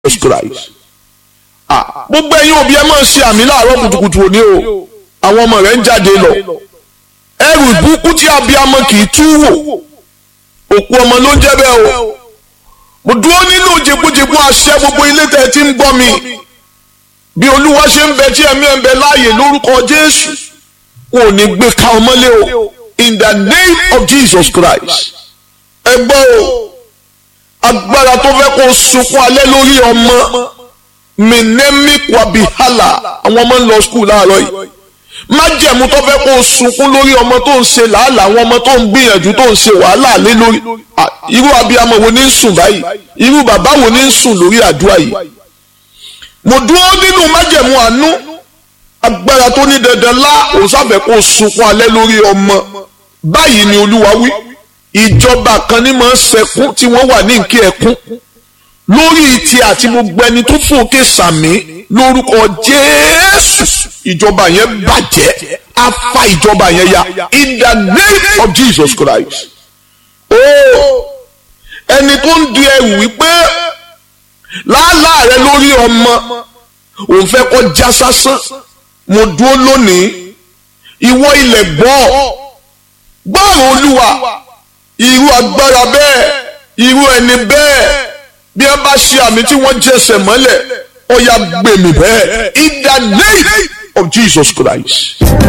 Jesus Christ gbogbo ẹ̀yin òbí ẹ máa ṣe àmì láàárọ̀ kùtùkùtù òní o àwọn ọmọ rẹ̀ ń jáde lọ ẹrù ìbùkún tí abiyamọ kì í tú wò òkú ọmọ ló ń jẹ́ bẹ́ẹ̀ o mo dúró nínú jẹgbójẹgbó àṣẹ gbogbo ilé tẹ́ ẹ ti ń gbọ́ mi bí olúwa ṣe ń bẹ tí ẹ̀mí ẹ̀ ń bẹ láàyè lórúkọ jésù wọn ò ní gbé ka ọmọlé o in the name of Jesus Christ ẹ gbọ́ o agbára tó fẹ́ kó sunkún alẹ́ lórí ọmọ minemi kwabihala àwọn ọmọ ń lọ skul láàárọ̀ yìí májẹ̀mú tó fẹ́ kó sunkún lórí ọmọ tó ń ṣe làálàá àwọn ọmọ tó ń gbìyànjú tó ń ṣe wàhálà lé lórí irú abiyamọ wo ní ń sùn báyìí irú bàbá wo ní ń sùn lórí àdúrà yìí mo dúró nínú májẹ̀mú àánú agbára tó ní dandan lá òun sáfẹ́ kó sunkún alẹ́ lórí ọmọ báyìí ni olúwa wí ìjọba kan ní máa ń sẹkún tí wọ́n wà ní nkí ẹkún lórí ti àti gbogbo ẹni tó fún òkè sàmì lórúkọ jésù ìjọba yẹn bàjẹ́ á fa ìjọba yẹn ya in the name of jesus christ oh ẹni tó ń di ẹrù wípé láàlá rẹ lórí ọmọ òun fẹ́ kọ́ já sásán mo dúró lónìí ìwọ ilẹ̀ gbọ́ gbọ́rọ̀ olúwa irú agbára bẹ́ẹ̀ irú ẹni bẹ́ẹ̀ bí ẹ bá ṣe àmì tí wọ́n jẹsẹ̀ mọ́lẹ̀ ó yá gbèmí bẹ́ẹ̀ in the name of Jesus Christ.